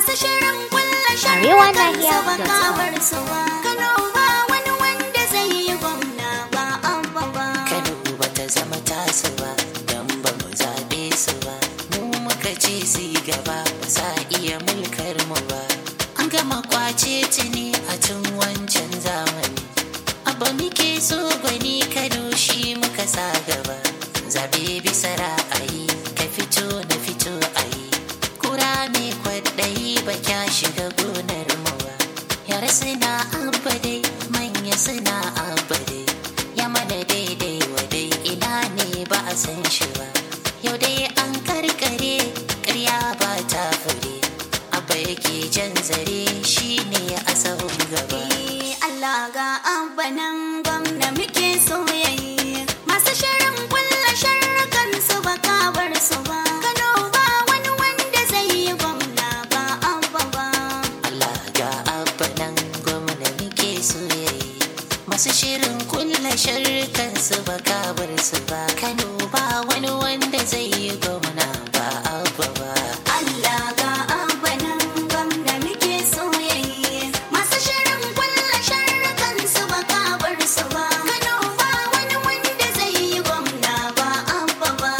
masu shirin kulla Arewa sharrukan su Nahiya ba dot kabar su ba Kano ba wani wanda zai yi gwamna ba abba ba Kano ba ta zama tasu ba don ba mu zaɓe su ba mu muka ce su yi gaba ba sa iya mulkar mu ba an gama kwace tuni a tun wancan zamani abba muke so gwani Kano shi muka sa gaba zaɓe bisa ra'ayi ka fito na fito a yi kura mai kwaɗayi ba kya shiga gonar mu ba yara suna abba dai manya suna abba dai ya mana daidai wa dai ina ne ba a san shi ba yau dai an karkare karya ba ta fure abba yake jan zare shi ne a sahun gaba Eh, Allah ga abba nan gwamna muke so yayi masu shirin kulla sharrukan su ba kabar su ba Kano ba wani wanda zai yi gwamna ba abba ba Allah ga abba nan gwamna muke so yayi masu shirin kulla sharrukan su ba kabar su ba Kano ba wani wanda zai yi gwamna ba abba ba Allah ga abba nan gwamna muke so yayi masu shirin kulla sharrukan su ba kabar su ba Kano ba wani wanda zai yi gwamna ba abba ba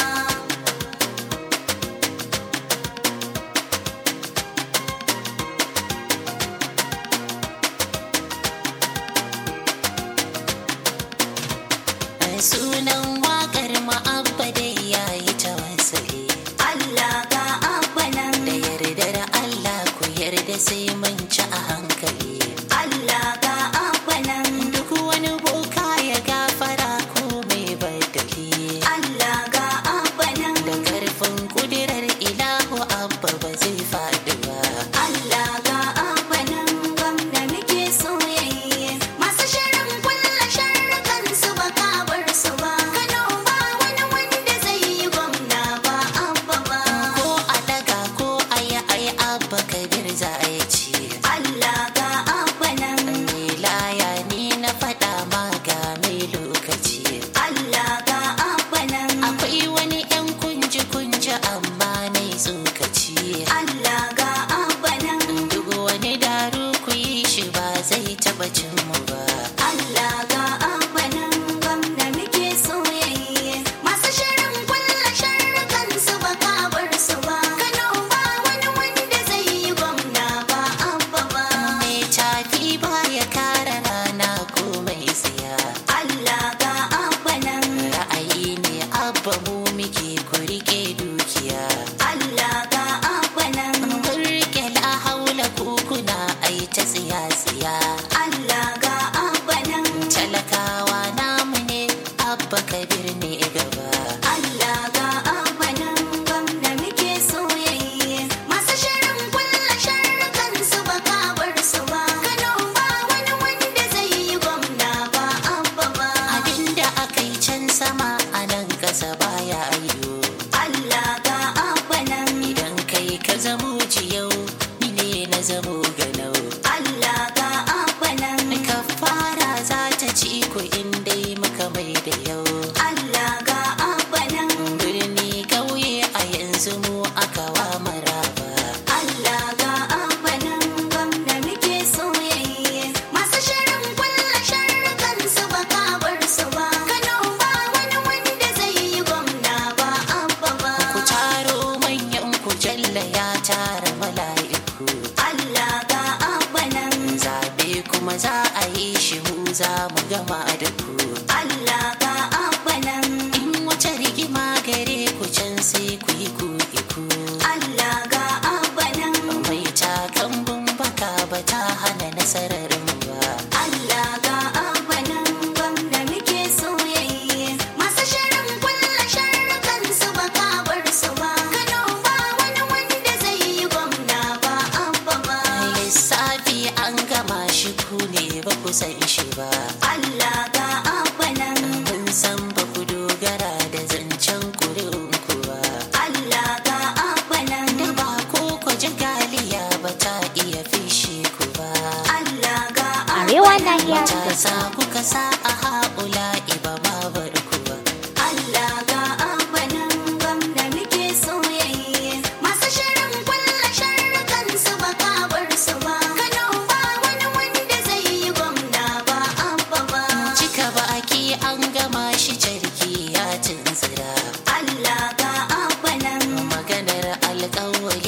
sunan wakar ma'abba dai yayi tawassali Allah ga abba nan da yardar Allah ku yarda sai mun ci a hankali Allah ga abba nan duk wani boka ya gafara ko mai badali Allah ga abba nan da karfin kudirar ilahu abba ba zai faɗi ba Allah ga abba nan gwamna muke so yayi masu shirin kulla sharrukan su ba kabar su ba Kano ba wani wanda zai yi gwamna ba abba ba ko a daga ko a yi ai abba kabir za a yi ci Allah ga abba nan mai laya ni na faɗa ma ga mai lokaci Allah ga abba nan akwai wani 'yan kunji-kunji amma na yi tsokaci Allah ga abba nan duk wani daru ku yi shi ba zai taɓa cin mu ba Allah ga abba nan gwamna muke so yayi masu shirin kulla sharrukan su ba kabar su ba Kano ba wani wanda zai yi gwamna ba abba ba mai tafi ba ya kara rana ko mai tsiya Allah ga abba nan ra'ayi ne abba mu muke ku rike dukiya Allah ga abba nan kun rike la haula ko kuna ai ta tsiya-tsiya Allah ga abba nan talakawa namu ne abba kabir ne gaba Allah ga abba nan gwamna muke so yayi masu shirin kulla sharrukan su ba kabar su ba Kano ba wani wanda zai yi gwamna ba abba ba abinda aka yi can sama a nan ƙasa baya ayyo Allah ga abba nan idan kai ka zamo jiyau ni ne na zamo ganau Allah ga abba nan ka fara za ta ci ku in dai muka mai da yau Allah ga abba nan birni kauye a yanzu mu aka wa maraba Allah ga abba nan gwamna muke so yayi masu shirin kulla sharrukan su ba kabar su ba Kano ba wani wanda zai yi gwamna ba abba ba ku taro manyan ku jalla ya tara mala'iku Allah ga abba nan zabe kuma za a yi shi mu za mu gama da ku Allah ga abba nan in wata rigima gare ku can sai ku yi ku iku Allah ga abba nan mai takan baka ba ta hana nasarar mu ba Allah ga abba nan gwamna muke so yayi masu shirin kulla sharrukan su ba kabar su ba Kano ba wani wanda zai yi gwamna ba abba ba lissafi an gama shi ku ne ba ku san shi ba Allah ga abba nan mun san ba ku dogara da zancen ku ba Allah ga abba nan da ba ko ku ji galiya ba ta iya fishe ku ba Allah ga abba Arewa nan Nahiya matasa kuka sa a haƙula iba babar ku ba Allah ga abba nan gwamna muke so yayi masu shirin kulla sharrukan su ba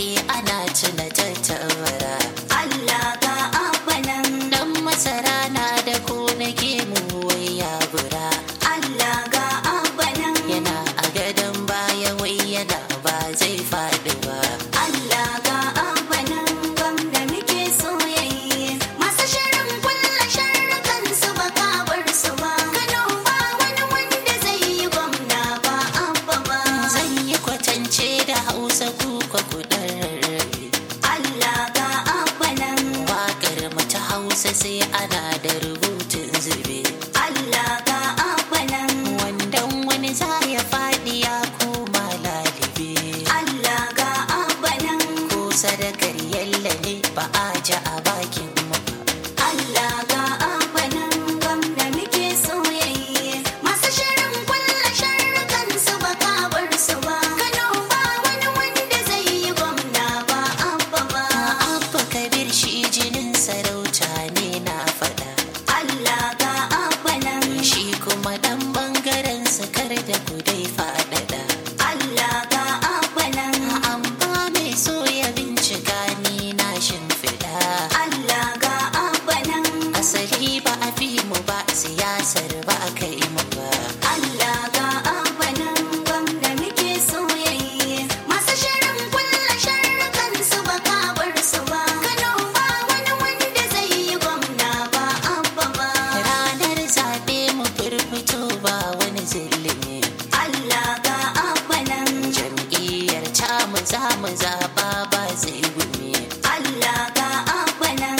baki ana tuna tattabara Allah ga abanan dan masara na da ko nake mu wai ya bura Allah ga abanan yana a gadon baya wai yana ba zai faɗi ba Allah ga abanan gwamna muke soyayye masu shirin kulla sharrukan su ba kabar su ba Kano ba wani wanda zai yi gwamna ba abba ba zan yi kwatance da hausa kuka kudan rarrabe Allah ga abanan Waƙar mu ta hausa sai ana da rubutun zube Allah ga abanan wandan wani za ya faɗi ya koma lalibe Allah ga abanan ko sadakar yalla ne ba a ji a bakin mu ba Allah ga abanan gwamna muke soyayye masu shirin kulla sharrukan su ba kabar su ba Kano ba wani wanda zai yi gwamna ba abba ba abba kabir shi jinin sarauta ne na faɗa Allah ga abanan shi kuma ɗan bangaren sakar da kudai faɗaɗa Allah ga abanan amma mai so ya bincika ni na shimfiɗa Allah ga abanan asali ba a fi mu ba siyasar ba a kai mu ba Allah ga abanan gwamna muke soyayye masu shirin kulla sharrukan su ba kabar su ba Kano ba wani wanda zai yi gwamna ba abba ba ranar zaɓe mu firfito ba wani zillimi Allah ga abanan jam'iyyar ta mu za mu zaɓa ba zai gumi Allah ga abanan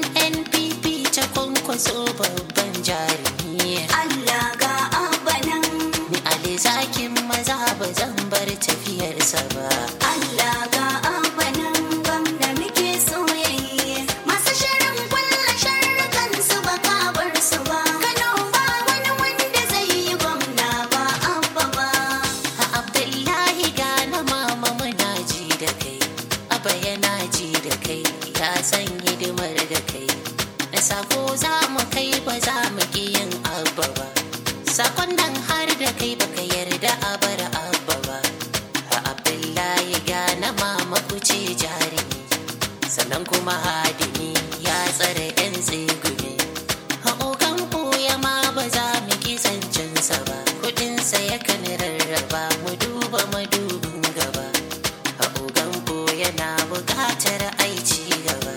nnpp ta kwankwaso babban jarumi Allah ga abanan ni ali zakin maza ba zan bar tafiyarsa ba Allah ga abanan gwamna muke soyayye masu shirin kulla sharrukan su ba kabar su ba Kano ba wani wanda zai yi gwamna ba abba ba a abdullahi gana mama muna ji da kai aba yana ji da kai ya san hidimar da kai da sako za mu kai ba za mu ki yin abba ba sakon nan har da kai baka yarda a bar abba ba a abdullahi gana mama ku ce jarumi sannan kuma hadimi ya tsare yan tsegumi a ogan ɓoye ma ba za mu ki zancensa ba kudinsa yakan rarraba mu duba madubin gaba a ogan ɓoye na buƙatar aici gaba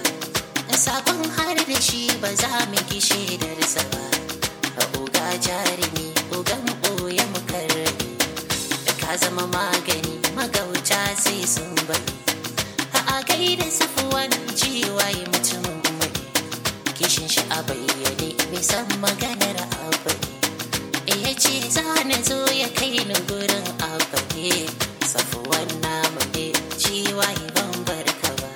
sakon har da shi ba za mu ki shaidarsa ba a oga jarumi ogan ɓoye mu karrami da ka zama magani magauta sai sun bari a gaida safuwan jiwaye mutumin mai kishin shi a bayyane bisan maganar abu ne ya ce za na zo ya kai ni gurin abu ne safuwan namu ne jiwaye ban barka ba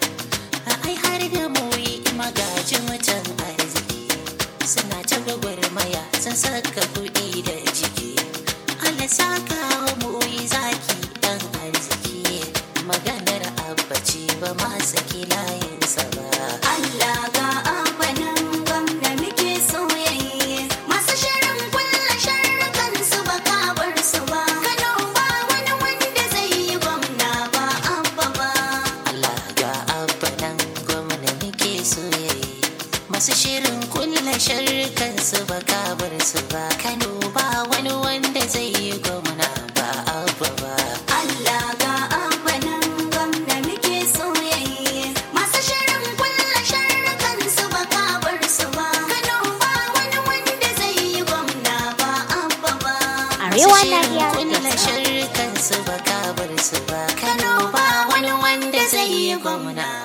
ai har da muyi magaji mutan arziki suna ta gwagwarmaya sun saka kuɗi da jiki Allah saka wa muyi zaki dan arziki maganar abba ce ba ma saki layinsa ba Allah ga abanan gwamna muke soyayye masu shirin kulla sharrukan su ba kabar su ba Kano ba wani wanda zai yi gwamna ba abba ba Allah ga abba nan gwamna muke soyayye masu shirin kulla sharrukan su ba kabar su ba Kano ba wani wanda zai yi gwamna ba abba ba Allah ga abanan gwamna muke soyayye masu shirin kulla sharrukan su ba kabar su ba Kano ba wani wanda zai yi gwamna ba abba ba Arewa Masu shirin Nigeria kulla Podcast. sharrukan su ba kabar su ba Kano ba wani wanda zai yi gwamna